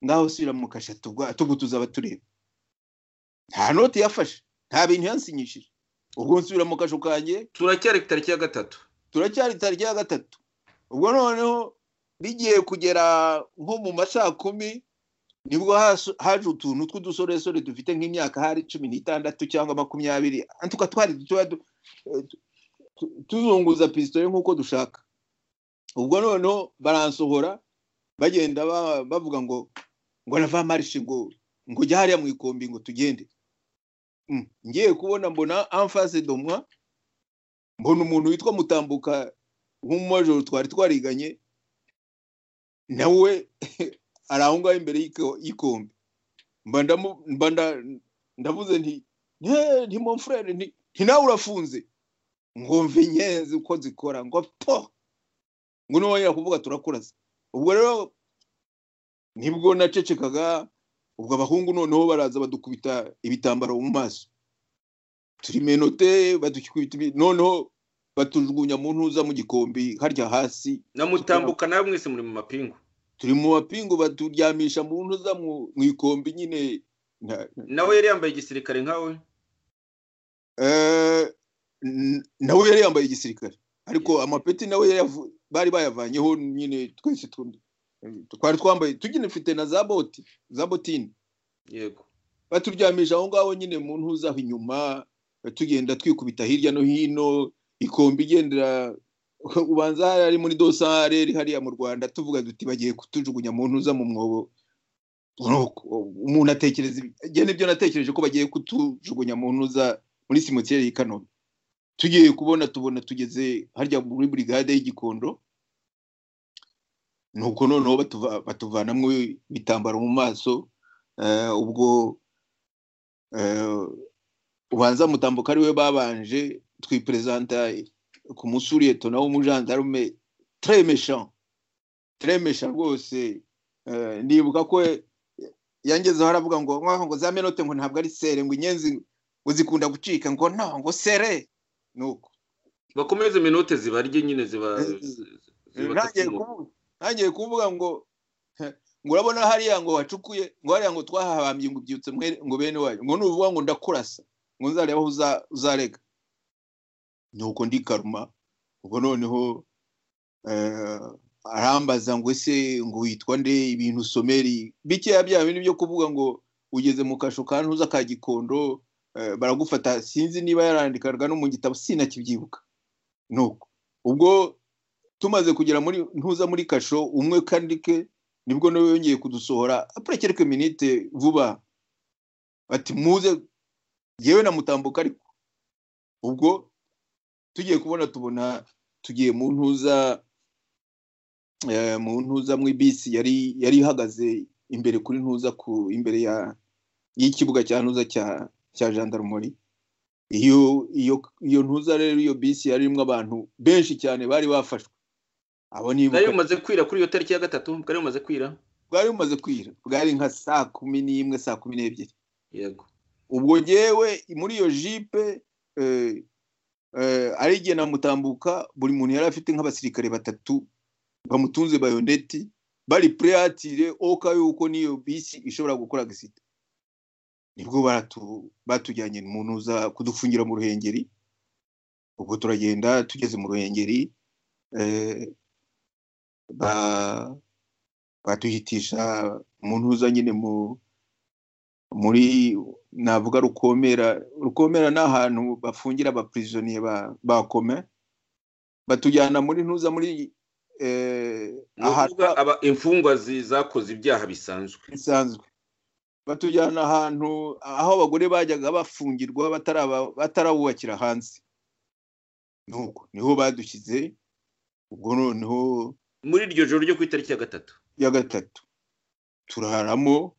ngaho sira mu kasha tugwa tubu tuzaba tureba nta noti yafashe nta bintu yansinyishije ubwo nsubira mu kasho kanjye turacyari ku itariki ya gatatu turacyari tariki ya gatatu ubwo noneho bigiye kugera nko mu ma saa kumi nibwo haje haje utuntu tw'udusoresore dufite nk'imyaka hari cumi n'itandatu cyangwa makumyabiri antuka twari tuba du- eh, tu- tu- tuzunguza pisitore nk'uko dushaka ubwo noneho baransohora bagenda ba- bavuga ngo ngo nava marishe ngo ngo jya hariya mu ikombi ngo tugende Mm, ngiye kubona mbona amfase domwa mbona umuntu witwa mutambuka nk'umumajoro twari twariganye nawe ari aho ngaho imbere y'iko- y'ikombe mba ndamu- mba nda- ndavuze nti "Eh, nti mon frere nti nti nawe urafunze ngo mve inyenzi uko zikora ngo po ngo ntiwongera kuvuga turakuraza ubwo rero nibwo nacecekaga ubwo abahungu noneho baraza badukubita ibitambaro mu maso turi menote badukubita ibi- noneho batujugunya mu ntuza mu gikombe harya hasi na mutambuka nawe mwese muri mu mapingu turi mu mapingu baturyamisha mu ntuza mu mu ikombi nyine na- nawe yari yambaye igisirikare nkawe Eh, n- nawe yari yambaye igisirikare ariko amapeti nawe yari yavu- bari bayavanyeho nyine twese tu- twari twambaye tugenefite na za boti za botini yego baturyamisha aho ngaho nyine mu ntuza aho inyuma tugenda twikubita hirya no hino ikombi igendera ubanza hari ari muri dosare hariya mu rwanda tuvuga duti bagiye kutujugunya mu ntuza mu mwobo Nuko, umuntu atekereza ibi- njye nibyo natekereje ko bagiye kutujugunya mu ntuza muri simoteri y'i kanombe tugiye kubona tubona tugeze harya muri burigade y'igikondo nuko noneho batuva- batuvanamo ibitambaro mu maso eh, ubwo eh, ubanza mutambuka ariwe babanje twiperezanta ku musuriyetona w'umujandarume très méchant très méchant rwose Eh, ndibuka ko yangezeho aravuga ngo nkaho ngo za menote ngo ntabwo ari sere ngo inyenzi ngo zikunda gucika ngo no ngo sere nuko bakomeze minote zibarye nyine ziba ntangiye kuvuga- ntangiye kuvuga ngo eh, ngo urabona hariya ngo wacukuye ngo hariya ngo twahabambye ngo ubyutse mwe- ngo bene wanyu ngo nuvuga ngo ndakurasa ngo nzareba aho uza- uzarega nuko ndikaruma ubwo noneho eh, arambaza ngo ese ngo witwa nde ibintu someri bikeya bya bindi byo kuvuga ngo ugeze mu kasho ka ntuza ka gikondo eh, baragufata sinzi niba yarandikaga no mu gitabo sinakibyibuka nuko ubwo tumaze kugera muri ntuza muri kasho umwe kandike nibwo nawe yongeye kudusohora apure kereke minite vuba ati muze yewe na mutambuka ariko ubwo tugiye kubona tubona tugiye mu ntuza eh, mu ntuza mu bisi yari yari ihagaze imbere kuri ntuza ku imbere ya y'ikibuga cya ntuza cya cya gendarmerie iyo iyo iyo ntuza rero iyo bisi yari irimo abantu benshi cyane bari bafashwe abo nibuka bwari bumaze kwira kuri iyo tariki ya gatatu bwari bumaze kwira bwari bumaze kwira bwari nka saa kumi n'imwe saa kumi n'ebyiri yego ubwo ngewe muri iyo jipe eh, eh, ari igihe namutambuka buri muntu yari afite nk'abasirikare batatu bamutunze bayoneti bari pureatire oka yuko n'iyo bisi ishobora gukora agisida nibwo baratu- batujyanye mu ntuza kudufungira mu ruhengeri ubwo turagenda tugeze mu ruhengeri eh, ba- batuhitisha mu ntuza nyine mu muri navuga rukomera rukomera ni ahantu bafungira abapurizoniye ba bakome batujyana muri ntuza muri eh, Ni ukuvuga aba imfungwa zi- zakoze ibyaha bisanzwe bisanzwe batujyana ahantu aho abagore bajyaga bafungirwa bataraba- batarawubakira hanze nuko niho badushyize ubwo noneho muri iryo joro ryo ku itariki ya gatatu ya gatatu turaramo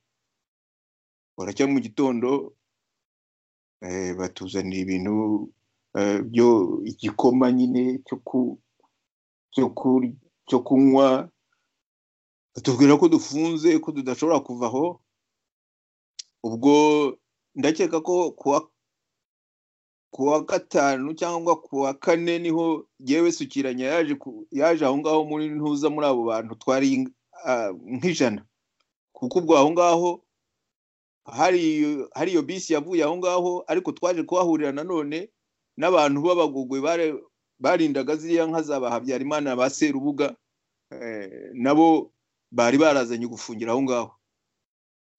baracya mu gitondo eh, batuzanira ibintu eh, byo igikoma nyine cyo ku cyo kur- cyo kunywa batubwira ko dufunze ko tudashobora kuva aho ubwo ndakeka ko kuwa kuwa gatanu cyangwa kuwa kane niho yewe sukiranya yaje ku- yaje aho ngaho muri ntuza muri abo bantu twari ah, nk'ijana kuko ubwo aho ngaho hari hari iyo bisi yavuye aho ngaho ariko twaje kuhahurira nanone n'abantu b'abagogwe bare- barindaga ziriya nka za ba habyarimana ba serubuga eh, nabo bari barazanye gufungira aho ngaho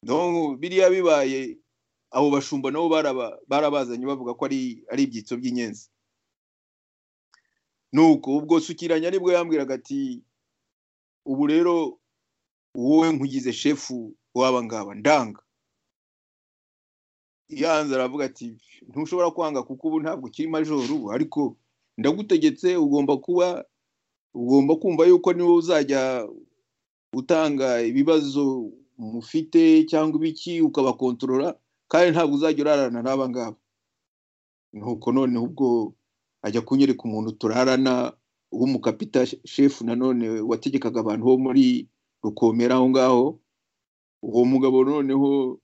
donc biriya bibaye abo bashumba nabo baraba- barabazanye bavuga ko ari ari ibyitso by'inyenzi nuko ubwo sukiranya nibwo yambwiraga ati ubu rero wowe nkugize shefu w'aba ngaba ndanga yanze aravuga ati ntushobora kwanga kuko ubu ntabwo ukiri majoru ubu ariko ndagutegetse ugomba kuba ugomba kumva yuko niwe uzajya utanga ibibazo mufite cyangwa ibiki ukabakontorora kandi ntabwo uzajya urarana n'aba ngaba nuko noneho ubwo ajya kunyereka umuntu turarana w'umukapita shefu nanone wategekaga abantu bo muri rukomera aho ngaho uwo mugabo noneho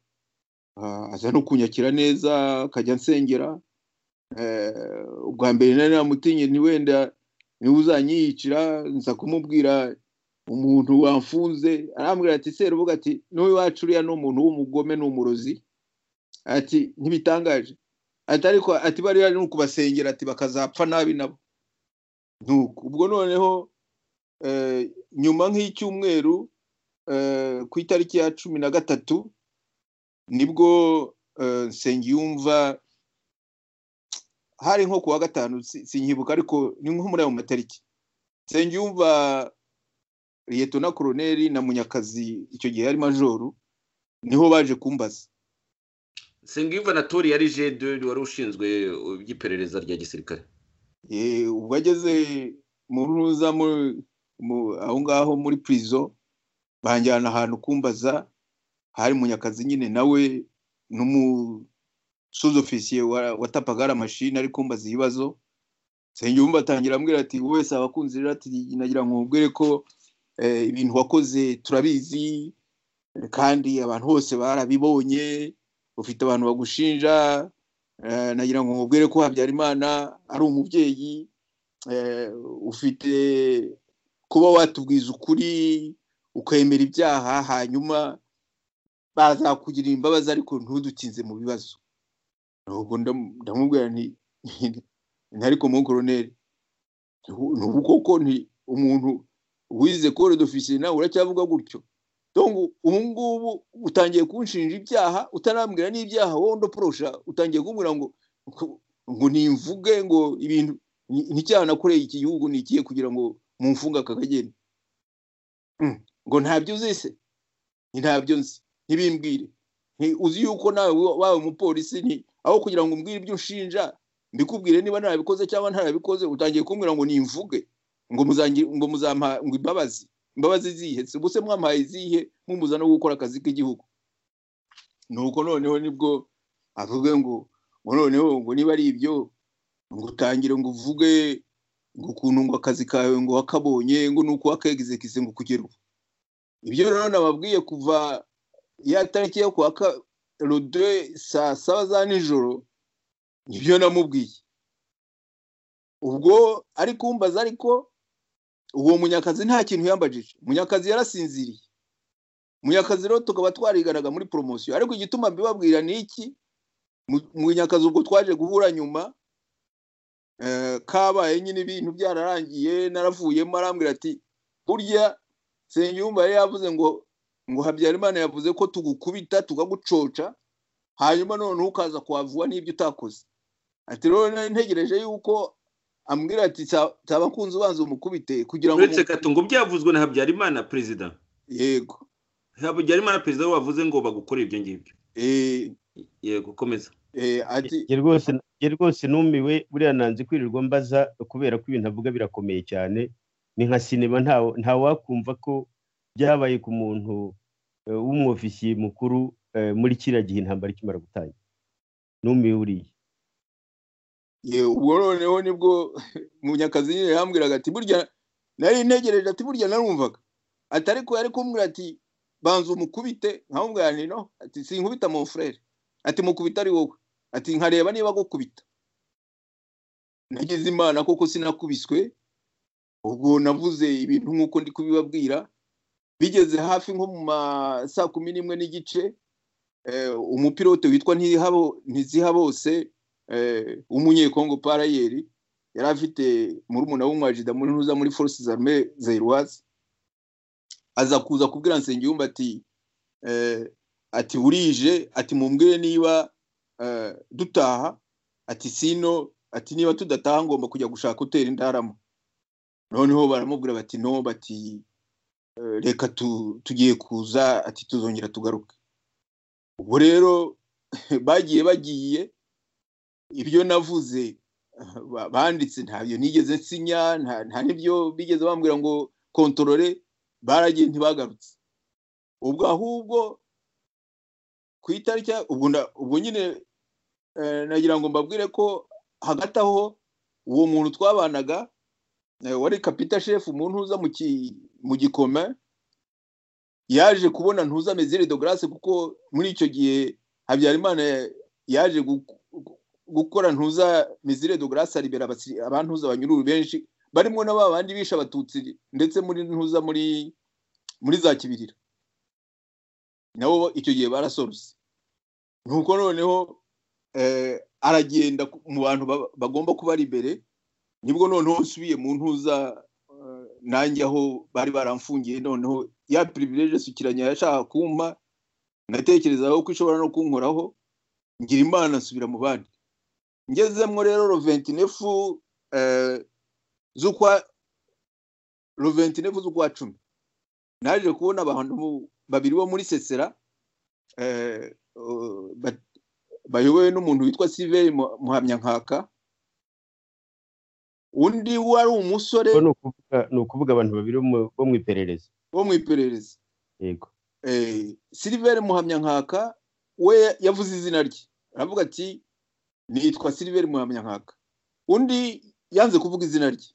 ah, aza no kunyakira neza akajya ansengera Eh, ubwa mbere nari namutinye ntiwenda niwe uzanyiyicira nza kumubwira umuntu wamfunze arambwira ati serubuga ati n'iwacu uriya ni umuntu w'umugome ni umurozi ati ntibitangaje ati ariko ati bariya ni ukubasengera ati bakazapfa nabi nabo nuko ubwo noneho eh, nyuma nk'icyumweru eh, ku itariki ya cumi na gatatu nibwo eh, nsengiyumva hari nko ku wa gatanu si- sinkibuka ariko ni nko muri ayo matariki nsengiyumva liyetona koroneri na munyakazi icyo gihe yari majoru niho baje kumbaza sengiyumva na tori yari jede wari ushinzwe iby'iperereza rya gisirikare Eh, ubwo ageze mu ruza mu- mu- aho ngaho muri prison banjyana ahantu kumbaza hari munyakazi nyine nawe n'umusuzofisiye watapaga ari amashini ari kumbaza ibibazo nsengiyumva atangira ambwira ati wowe wese abakunzi rero ati nagira ngo mubwire ko eh, ibintu wakoze turabizi kandi abantu bose barabibonye ufite abantu bagushinja eh, nagira ngo mubwire ko habyarimana ari umubyeyi eh, ufite kuba watubwiza ukuri ukemera ibyaha hanyuma bazakugirira imbabazi ariko ntudutinze mu bibazo ubwo ndamu- ndamubwira nti ntariko mu koroneri nubu koko nti umuntu wize kore dofisiye nawe uracyavuga gutyo dongo ubu ngubu utangiye kunshinja ibyaha utarambwira n'ibyaha wowe ndoporosha utangiye kumbwira ngo ngo- ngo nimvuge ngo ibintu ni- n'icyaha nakoreye iki gihugu ni ikihe kugira ngo mumfunge aka kageni Mm, ngo ntabyo uzi se Nti ntabyo nzi ntibimbwire Nti uzi yuko nawe wawe umupolisi nti aho kugira ngo umbwire ibyo unshinja mbikubwire niba ntarabikoze cyangwa ntarabikoze utangiye kumbwira ngo nimvuge ngo muzangi- ngo muzampa ngo imbabazi imbabazi zihe se ubuse mwampaye izihe mumuza no gukora akazi k'igihugu nuko noneho nibwo avuge ngo ngo noneho ngo niba ari ibyo ngo utangire ngo uvuge ngo ukuntu ngo akazi kawe ngo wakabonye ngo nuko wakegizekise ngo kugera ubu ibyo rero nababwiye kuva ya tariki yo kuwa ka- rodwe saa saba za nijoro nibyo namubwiye ubwo ari kumbaza ariko uwo munyakazi nta kintu yambajije munyakazi yarasinziriye munyakazi rero tukaba twariganaga muri poromosiyo ariko igituma mbibabwira ni iki Mu- munyakazi ubwo twaje guhura nyuma eh, kabaye nyine ibintu byararangiye naravuyemo arambwira ati burya senyumba yari yavuze ngo ngo habyarimana yavuze ko tugukubita tukagucoca hanyuma noneho ukaza kwavuga n'ibyo utakoze ati rero nari ntegereje yuko ambwira ati tabakunze ubanza umukubite kugira ngo uretse gato ngo byavuzwe na habyarimana perezida yego habyarimana perezida we wavuze ngo bagukore ibyo ngibyo eh, yego komeza eh, ati njye rwose njye rwose numiwe buriya nanze kwirirwa mbaza kubera ko ibintu avuga birakomeye cyane ni nka sinema ntawe ntawakumva ko byabaye ku muntu eh, w'umwofisiye mukuru eh, muri kiriya gihe intambara ikimara gutangira numiwe buriya ye, ubwo noneho nibwo munyakazi nyine yambwiraga ati burya nari ntegereje ati burya narumvaga ati ariko yari kumbwira ati banza umukubite nkamubwira nti no ati sinkubita mon frere ati mukubita ari wowe ati nkareba niba agukubita nagize imana koko sinakubiswe ubwo navuze ibintu nk'uko ndi kubibabwira bigeze hafi nko mu ma saa kumi n'imwe n'igice eh, umupilote witwa Ntihabo- ntizihabose eh, w'umunyekongo parayeri yari afite murumuna w'umwajida munuza muri forces armee zairoise aza kuza kubwira nsengiyumva ati eh, ati burije ati mumbwire niba eh, dutaha ati sino ati niba tudataha ngomba kujya gushaka hoteli ndaramo noneho baramubwira bati no bati eh, reka tu- tugiye kuza ati tuzongera tugaruke ubwo rero bagiye bagiye ibyo navuze eh, ba- banditse ntabyo nigeze nsinya nta nta n'ibyo bigeze bambwira ngo kontorore baragiye ntibagarutse ubwo ahubwo ku itariki ya- ubwo nda- ubwo nyine eh, nagira ngo mbabwire ko hagati aho uwo muntu twabanaga eh, wari kapita shefu mu ntuza mu ki- mu gikome yaje kubona ntuza mezire de grace kuko muri icyo gihe habyarimana yaje gu- gu- gukora ntuza mizire de grace aribera abasi- abantuza banyururu benshi barimo na ba bandi bishe abatutsi ndetse muri ntuza muri muri za kibirira nabo icyo gihe barasorose nuko noneho eh, aragenda ku- mu bantu ba- bagomba kuba ari imbere nibwo noneho nsubiye mu ntuza eh, nanjye aho bari baramfungiye noneho ya privilege sukiranya yashaka kumpa natekerezaho ko ishobora no kunkoraho ngira imana nsubira mu bandi ngezemwo rero roventinefu z'ukwa roventinefu z'ukwa cumi naje kubona abantu babiri bo muri sesera eh, eh, ba- bayobowe n'umuntu witwa siveri muhamyankaka undi wari umusore Ubwo ni ukuvuga ni ukuvuga abantu babiri bo mu- bo mu iperereza wo mu iperereza yego eh, Silver Muhamyankaka we yavuze izina rye aravuga ati nitwa Silver Muhamyankaka undi yanze kuvuga izina rye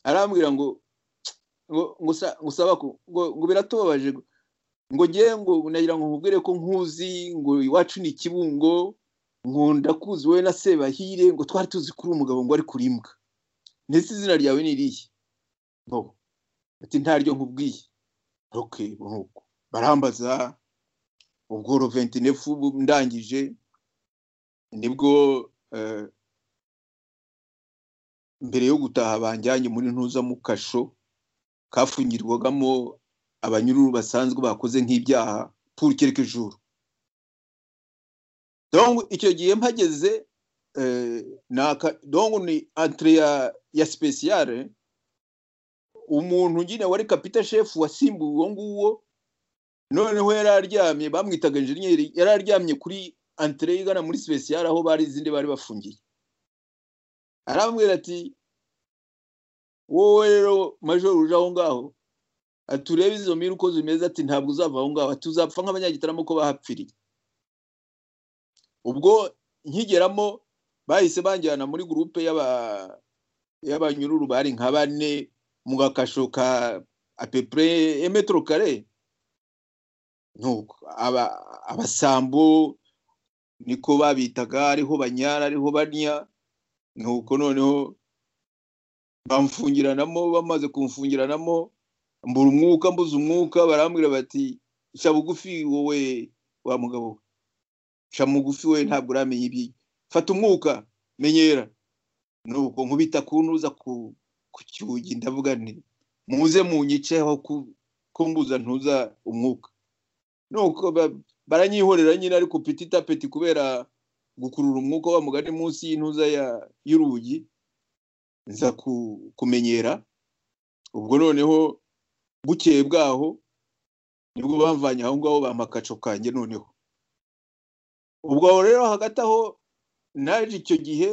arambwira ngo ngo ngo sa- ngo saba ko- ngo ngo biratubabaje ngo- ngo ngewe ngo nagira ngo nkubwire ko nkuzi ngo iwacu ni ikibungo nkunda kuzi wowe na sebahire ngo twari tuzi kuri umugabo ngo ari kurimbwa ndetse izina ryawe ni irihe bo ati ntaryo nkubwiye ok nuko barambaza ubwo roventinef ubu ndangije nibwo eh, mbere yo gutaha banjyanye muri ntuza mu kasho kafungirwagamo abanyururu basanzwe bakoze nk'ibyaha pour quelque jour donc icyo gihe mpageze eh, naka donc ni entre ya, ya speciale umuntu nyine wari kapita chef wasimbuwe uwo nguwo noneho yari aryamye bamwitaga enjeniyeri yari aryamye kuri antere igana muri speciale aho bari izindi bari bafungiye arambwira ati wowe rero majoro uje aho ngaho ati urebe izo mira uko zimeze ati ntabwo uzava aho ngaho ati uzapfa nk'abanyagitaramo ko bahapfiriye ubwo nkigeramo bahise banjyana muri gurupe y'aba- y'abanyururu bari nka bane mu gakasho ka apepure emetero kare ntuko aba- abasambo niko babitaga ariho banyara ariho banya nuko noneho bamfungiranamo bamaze kumfungiranamo mbura umwuka mbuze umwuca barambwira bati sha bugufi wowe wa mugabo we sha mugufi we ntabwo uramenya ibi fata umwuka menyera nuko nkubita ku ntuza ku ku cyugi ndavuga nti muze munyiceho ku- ko mbuza ntuza umwuka nuko ba- baranyihorera nyine ariko peti tapeti kubera gukurura umwuka wa mugari munsi y'intuza ya- y'urugi nza ku- kumenyera ubwo noneho bukeye bwaho nibwo bamvanye aho ngaho bampa akaco kanjye noneho ubwo aho rero hagati aho naje icyo gihe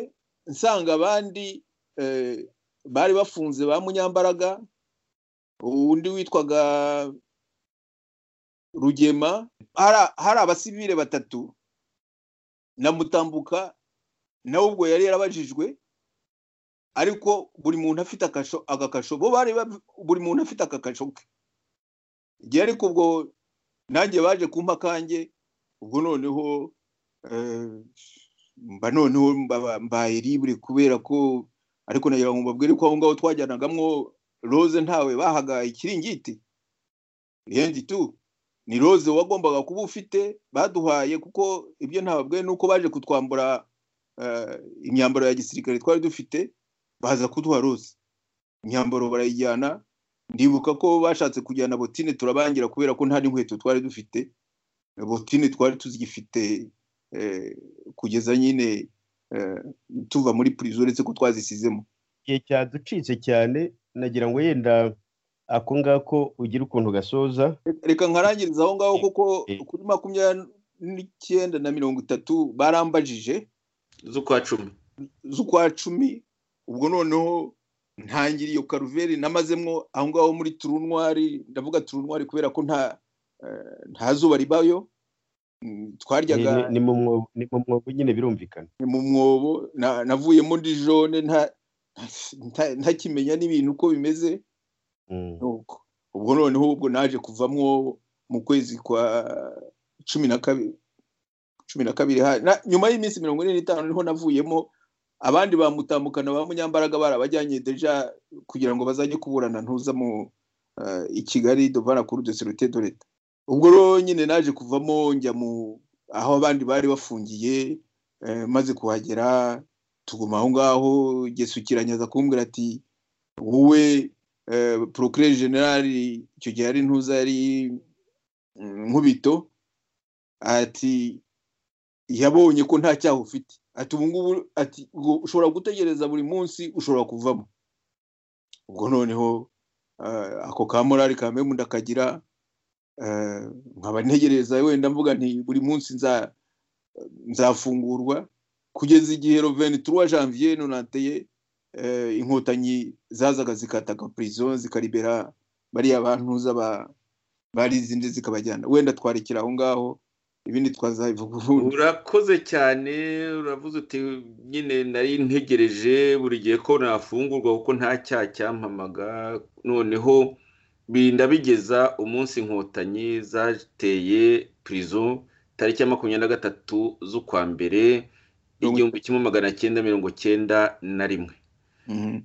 nsanga abandi eh, bari bafunze ba munyambaraga undi witwaga rugema hari- hari abasivile batatu na mutambuka nawe ubwo yari yarabajijwe ariko buri muntu afite akasho agakasho bo bari bab- buri muntu afite akakasho ke igihe ariko ubwo nanjye baje kumpa kanjye ubwo noneho eh, mba noneho mbaba- mbaye libre kubera ko ariko nagira ngo mbabwire ko aho ngaho twajyanagamwo rose ntawe bahaga ikiringiti rien tu ni rose wagombaga kuba ufite baduhaye kuko ibyo ntababwiye ni uko baje kutwambura eh, imyambaro ya gisirikare twari dufite baza kuduha rose imyambaro barayijyana ndibuka ko bashatse kujyana botine turabangira kubera ko nta n'inkweto twari dufite botine twari tuzigifite eh, kugeza nyine eh, tuva muri purizo uretse ko twazisizemo igihe cyaducitse cyane nagira ngo yenda ako ngako ugira ukuntu gasoza reka nkarangiriza aho ngaho kuko Eh. kuri makumyabiri n'icyenda na mirongo itatu barambajije z'ukwa cumi z'ukwa cumi ubwo noneho ntangira iyo karuveri namazemwo aho ngaho muri turunwari ndavuga turunwari kubera ko nta eh, nta zuba ribayo Mm, Ni- twaryaga ni- ni mu mwobo ni mu mwobo nyine birumvikana mu mwobo na- navuyemo ndi jone nta- nta- ntakimenya n'ibintu uko bimeze Mm. nuko ubwo noneho ubwo naje kuvamwo mu kwezi kwa cumi na kabiri cumi na kabiri ha- na- nyuma y'iminsi mirongo ine n'itanu niho navuyemo abandi bamutambukana ba munyambaraga barabajyanye deja kugira ngo bazajye kuburana ntuza mu eh, i kigali dovana kuri de serite de leta ubwo rero nyine naje kuvamo njya mu aho abandi bari bafungiye eh, maze kuhagera tuguma aho ngaho gesukiranya aza kumbwira ati wowe eh, procureur general icyo gihe ari ntuza yari mm, nkubito ati yabonye ko nta cyaha ufite ati ubu ngubu ati ngo ushobora gutegereza buri munsi ushobora kuvamo ubwo noneho eh, ako ka morali ka memu ndakagira eh, nkaba ntegereza wenda mvuga nti buri munsi nza- nzafungurwa kugeza igihe roveni turuwa janvier nonateye eh, inkotanyi zazaga zikataka prison zikaribera bariya bantu z'aba- bari izindi zikabajyana wenda twarikira aho ngaho ibindi twazabivuga ubundi urakoze cyane uravuze uti nyine nari ntegereje buri gihe ko nafungurwa kuko nta cyaha cyampamaga noneho birinda bigeza umunsi inkotanyi zateye pirizo tariki ya makumyabiri na gatatu z'ukwa mbere igihumbi kimwe magana cyenda mirongo cyenda na rimwe Mhm.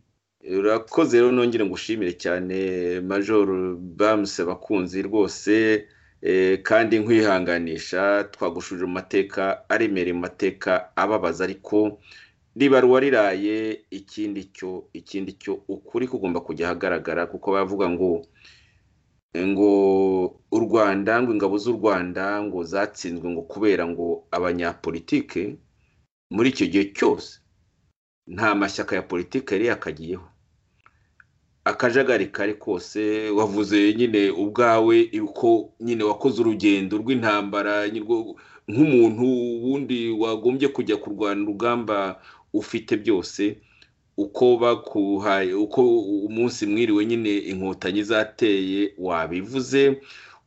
urakoze rero nongere ngushimire cyane major bamuse abakunzi rwose eh, kandi nkwihanganisha twagushurira mu mateka aremereye mu mateka ababaza ariko ribaruwa riraye ikindi cyo ikindi cyo ukuri kugomba kujya ahagaragara kuko bavuga ngo ngo u rwanda ngo ingabo z'u rwanda ngo zatsinzwe ngo kubera ngo abanyapolitike muri icyo gihe cyose nta mashyaka ya politiki yari yakagiyeho akajagari kari kose wavuze nyine ubwawe uko nyine wakoze urugendo rw'intambara nyirwo- nk'umuntu wundi wagombye kujya kurwana urugamba ufite byose uko bakuhaye uko umunsi mwiriwe nyine inkotanyi zateye wabivuze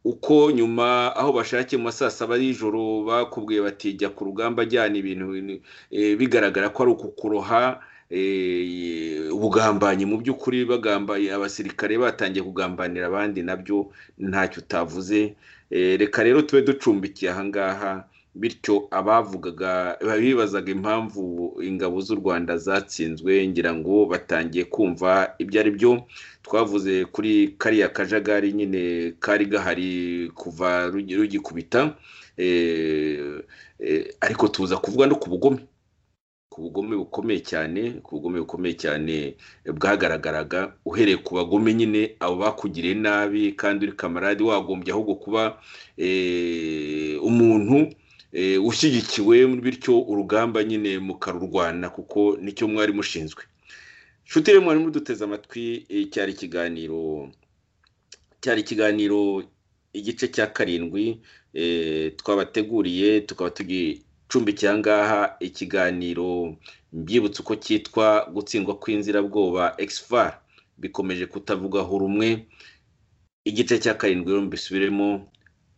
uko nyuma aho bashakiye mu ma saa saba y'ijoro bakubwiye bati jya ku rugamba ajyana ibintu eh, bigaragara ko ari ukukuroha eh, ubugambanyi mu by'ukuri bagambaye abasirikare batangiye kugambanira abandi nabyo ntacyo utavuze Eh, reka rero tube ducumbikiye ahangaha bityo abavugaga bibazaga impamvu ingabo z'u rwanda zatsinzwe ngira ngo batangiye kumva ibyo ari byo twavuze kuri kariya kajagari nyine kari gahari kuva rugi- rugikubita eh, eh, ariko tuza kuvuga no ku bugome ku bugome bukomeye cyane ku bugome bukomeye cyane bwagaragaraga uhereye ku bagome nyine abo bakugiriye nabi kandi uri kamarade wagombye ahubwo kuba eh, umuntu eh, ushyigikiwe bityo urugamba nyine mukarurwana kuko nicyo mwari mushinzwe nshuti rero mwari muduteze amatwi eh, cyari ikiganiro cyari ikiganiro igice cya karindwi eh, twabateguriye tukaba tugicumbikiye ahangaha ikiganiro mbyibutsa uko cyitwa gutsindwa kw'inzirabwoba exfar bikomeje kutavugwaho rumwe igice cya karindwi rero mbisubiremo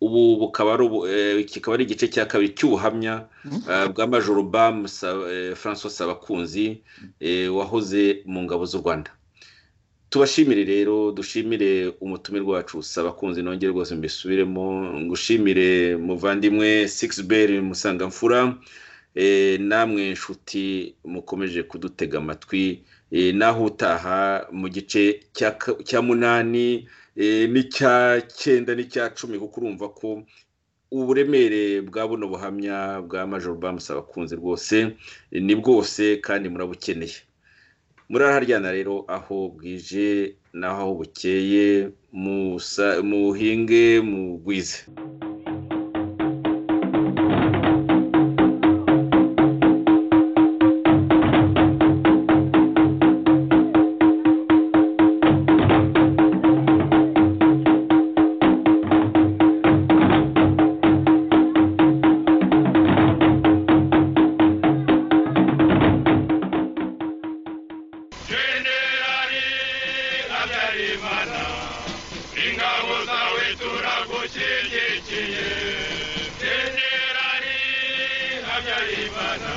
ubu bukaba ari ubu- eh, kikaba ari igice cya kabiri cy'ubuhamya eh, bwa majoro bam Sa- eh, francois sabakunzi eh, wahoze mu ngabo z'u rwanda tubashimire rero dushimire umutumirwa wacu sabakunzi nongere rwose mbisubiremo ngushimire muvandimwe sikisiberi musangamfura eh, namwe nshuti mukomeje kudutega amatwi eh, naho utaha mu gice cya ka- cya munani eh, n'icya cyenda n'icya cumi kuko urumva ko uburemere bwa buno buhamya bwa majoro bamusa abakunzi rwose eh, ni bwose kandi murabukeneye muraharyana rero aho bwije n'aho aho bukeye musa- muhinge mugwize Jenerali Habyarimana, ingabo zawe turagushyigikiye. Jenerali Habyarimana,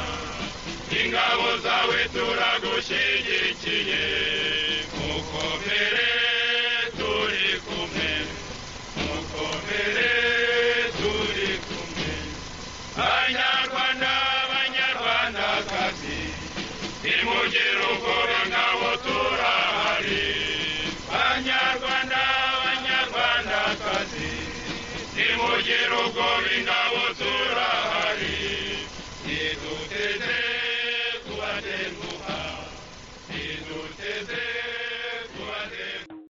ingabo zawe turagushyigikiye. Mukomere turi kumwe, mukomere turi kumwe. Banyarwanda, Banyarwandakazi, nimugire ubwoba ngabo turahari. Banyarwanda, Banyarwandakazi, nimugire ubwoba ingabo turahari.